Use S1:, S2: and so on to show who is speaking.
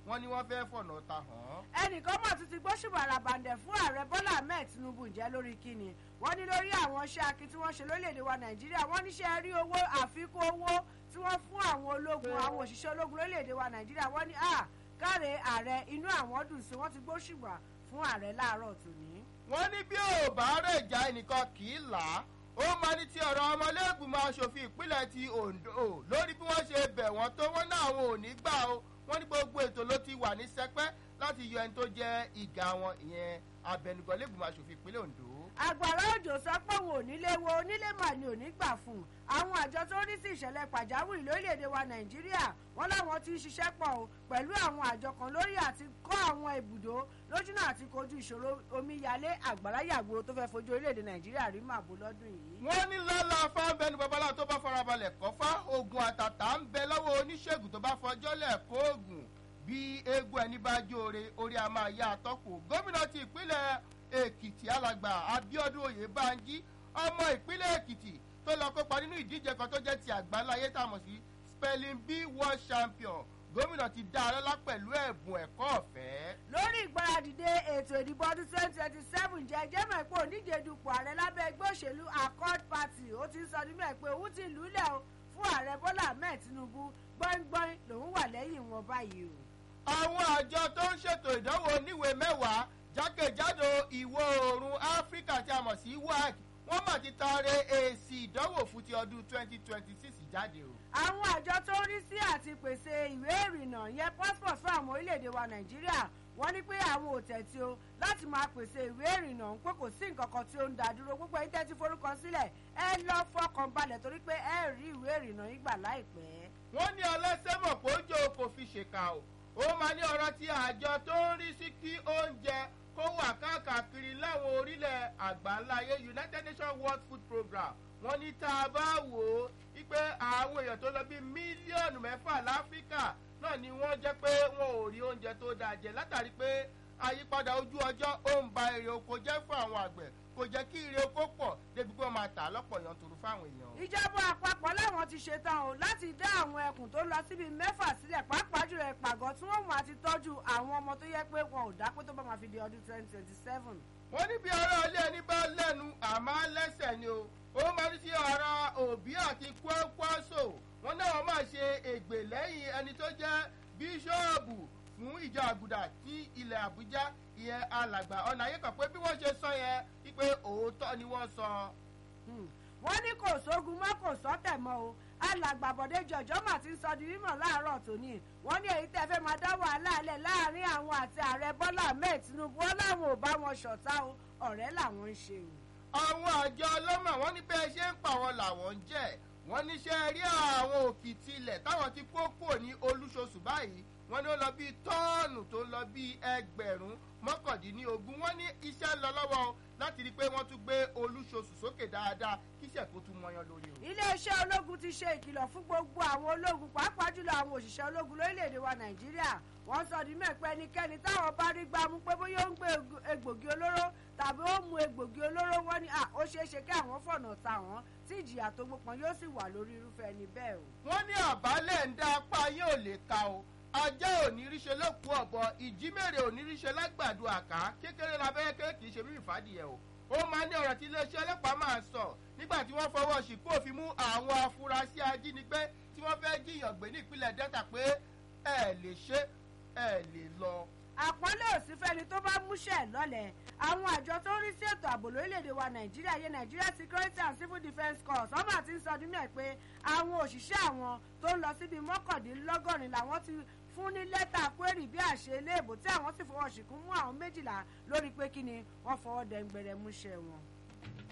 S1: wọ́n ní wọ́n fẹ́ fọ̀nà ta hàn.
S2: ẹnìkan mọ̀ tún ti gbóṣùbà àràbàǹdẹ̀ fún ààrẹ bọ́lá ahmed tinubu ǹjẹ́ lórí kíni wọ́n ní lórí àwọn iṣẹ́ akin tí wọ́n ṣe lórílẹ̀‐èdè wa nàìjíríà wọ́n níṣẹ́ rí owó àfikún owó tí wọ́n fún àwọn ológun àwọn òṣìṣẹ́ ológun lórílẹ̀‐èdè wa nàìjíríà wọ́n ní à káre ààrẹ inú àwọn dùn sí wọ́n ti gbóṣùbà fún ààrẹ láàárọ̀ tòní.
S1: wọ́n ní bí ò bá rẹ̀ já ẹnìkan kì í là á ó máa ní ti ọ̀rọ̀ ọmọlẹ́gbìmọ̀ asòfin ìpínlẹ̀ ti ondo lórí bí wọ́n ṣe bẹ̀ wọ́n tó wọ́n náà àwọn ò ní gbà o wọ́n ní gbogbo ètò ló ti wà ní sẹpẹ́ láti yọ ẹni tó jẹ́ ìgá wọn ìyẹn abẹnugan lẹ́gbìmọ̀ asòfin ìpínlẹ̀ ondo.
S2: àgbàrá òjò sọ pé òun ò nílé wo onílé mà ní òní gbà fún un àwọn àjọ tó ní sí ìṣẹ̀lẹ̀ pàjáwìrì lórílẹ̀‐èdè wa nàìjíríà wọ́n láwọn ti ń ṣiṣẹ́ pọ̀ o pẹ̀lú àwọn àjọ kan lórí àti kọ́ àwọn ibùdó lójúnà àti kojú ìṣòro omíyalé àgbàrá yàgbóró tó fẹ́ fojú orílẹ̀‐èdè nàìjíríà rí màbó lọ́dún yìí.
S1: wọ́n ní lọ́la fáńbẹ́nu babalá tó bá farabalẹ̀ kọ́fá oògùn àtàtà ń bẹ lọ́wọ́ oníṣègùn tó bá fọjọ́lẹ̀ kóògùn bí eégún ẹni bá jóore orí a máa yá àtọ́kù gómìnà ti ìpínlẹ̀ èkìtì alàgbà abiodun oyèbánjí ọmọ ìpínlẹ̀ èkìtì tó lọ kópa nínú ìdíje kan tó jẹ́ ti àgbáláyé tá a mọ̀ sí spelling bee world champion gómìnà ti dá a lọ́lá pẹ̀lú ẹ̀bùn ẹ̀kọ́ ọ̀fẹ́.
S2: lórí ìgbáradìde ètò ìdìbò ọdún twenty twenty seven jẹ́ jẹ́mọ̀ pé oníje dupò ààrẹ lábẹ́ ẹgbẹ́ òṣèlú accord party ó ti ń sọ nímọ̀ pé òun ti lùlẹ̀ o fún ààrẹ bọ́lá ahmed tinubu gbọ́ngbọ́n lòun wà lẹ́yìn wọn báyìí o.
S1: àwọn àjọ tó ń ṣètò ìdánwò oníwèé mẹ́wàá jákèjádò ìwọ̀ oòrùn áfíríkà tí a mọ̀ sí wac wọ́n mà ti taare èsì ìdánwò fún ti ọdún twenty twenty six jáde o.
S2: àwọn àjọ tó ń rí sí àti pèsè ìwé ìrìnnà yẹn passport fún àwọn orílẹ̀-èdè wa nàìjíríà wọ́n ní pé àwọn ò tẹ̀tí o láti máa pèsè ìwé ìrìnnà ń pé kò sí nǹkan kan tí ó ń dá dúró gbogbo ẹni tẹ́tí forúkọ sílẹ̀ ẹ lọ fọkàn balẹ̀ torí pé ẹ rí ìwé ìrìnnà yín gbà láìpẹ́.
S1: wọ́n ní ọlọ́sẹ̀ mọ̀ pé ojú kò fi ṣèkà o ó máa ní ọ̀rọ̀ tí àjọ tó ń rí sí kí oúnjẹ kó wà káàkiri láwọn orílẹ̀ àgbáńláyé united nations world food program wọ́n ní tá a bá wò ó wípé àwọn èèyàn tó lọ bí mílíọ̀nù mẹ́fà láfíríkà náà ni wọ́n jẹ́ pé wọn ò rí oúnjẹ tó dáa jẹ látàrí pé àyípadà ojú ọjọ́ ó ń ba èrè oko jẹ́ fún àwọn àgbẹ̀ kò jẹ́ kí ire oko pọ̀ débi pé wọ́n máa tà lọ́pọ̀ yanturu fáwọn èèyàn.
S2: ìjọba àpapọ̀ láwọn ti ṣetán o láti dá àwọn ẹkùn tó lọ síbi mẹ́fà sílẹ̀ pàápàá jùlọ ìpàgọ́ tí wọ́n máa ti tọ́jú àwọn ọmọ tó yẹ pé wọn ò dá pé tó bá máa fi di ọdún twenty twenty seven.
S1: wọ́n ní bí ara ilé ẹni bá lẹ́nu àmọ́ lẹ́sẹ̀ ni o ó máa ní sí ara òbí àti kwakwaso wọ́n náà máa ṣe ègbè lẹ́yìn ẹni tó jẹ́ bíṣọ́ọ̀bù fún ìjọ àgùdà tí ilẹ̀ àbújá ìyẹn alàgbà ọ̀nà ayé kan pé bí wọ́n ṣe sọ yẹn wípé òótọ́ ni wọ́n sọ.
S2: wọ́n ní kò sógun mọ́ kò sọ́tẹ̀ mọ́ o alàgbàbọ̀dé jọjọ́ mà ti ń sọ di mímọ̀ láàárọ̀ tòní wọ́n ní èyí tẹ́ fẹ́ máa dá wàhálà alẹ́ láàrin àwọn àti ààrẹ bọ́lá ahmed tinubu wọn láwọn ò bá wọn ṣọ̀tá o ọ̀rẹ́ làwọn ń ṣe o.
S1: àwọn àjọ ọlọ́mọ wọn ní bẹ́ẹ̀ ṣe ń pa wọn làwọn ń jẹ́ wọ́n níṣẹ́ rí àwọn òkìtì ilẹ̀ táwọn ti kó kò ní olúṣoṣù báyìí wọ́n ní ó lọ bíi tọ́ọ̀nù tó lọ bíi ẹgbẹ̀rún mọ́kàndínlógún wọ́n ní iṣẹ́ ń lọ lọ́wọ́ láti rí i pé wọ́n tún gbé olúṣoṣù sókè dáadáa kíṣẹ̀ kó tún mọyán lórí o.
S2: iléeṣẹ́ ológun ti ṣe ìkìlọ̀ fún gbogbo àwọn ológun pàápàá jùlọ àwọn òṣìṣẹ́ ológun lórílẹ̀‐èdè wa nàìjíríà wọ́n sọ di mẹ́pẹ́ ẹnikẹ́ni táwọn bá rí gbámú pé bóyá ó ń gbé egbògi olóró tàbí ó mu egbògi olóró wọ́n ní ó ṣeé ṣe kí àwọn fọ̀nà ta wọ́n tí ìjìyà tó gbópọn yóò sì wà lórí irúfẹ́ ẹni bẹ́ẹ̀ o.
S1: wọ́n ní àbálẹ̀ ń dá apá yóò lè ka o ajá òníríṣe lókun ọ̀bọ ìjímèrè òníríṣe lágbàdo àká kékeré labẹ́rẹ́ kékeré kì í ṣe mímì fàdìyẹ o ó máa ní ọ̀rọ̀ tí iléeṣẹ́ ọlọ́pàá máa sọ nígbà tí wọ́n fọwọ́ sípò fi mú àwọn afurasí ajínigbé tí wọ́n fẹ́ jíyàn gbé ní ìpínlẹ̀ delta pé ẹ lè ṣe ẹ lè lọ.
S2: àpọ́nlé òsínfẹ́ni tó bá múṣẹ́ lọ́lẹ̀ àwọn àjọ tó ń rí sí ètò ààbò lórílẹ̀‐èdè wa nàìjíríà yẹ nigeria security and civil defence corps ọmọ àti ń sọdún mẹ́ẹ̀ pé àwọn òṣìṣẹ́ àwọn tó ń lọ síbi mọ́kàndínlọ́gọ́rin làwọn ti fún ní lẹ́tà kwérì bí àṣẹ iléèbò tí àwọn sì fọwọ́ ṣìkún mú àwọn méjìlá lórí pé kí ni wọ́n fọwọ́ dẹ́ngbẹ̀rẹ̀ múṣẹ́ wọn.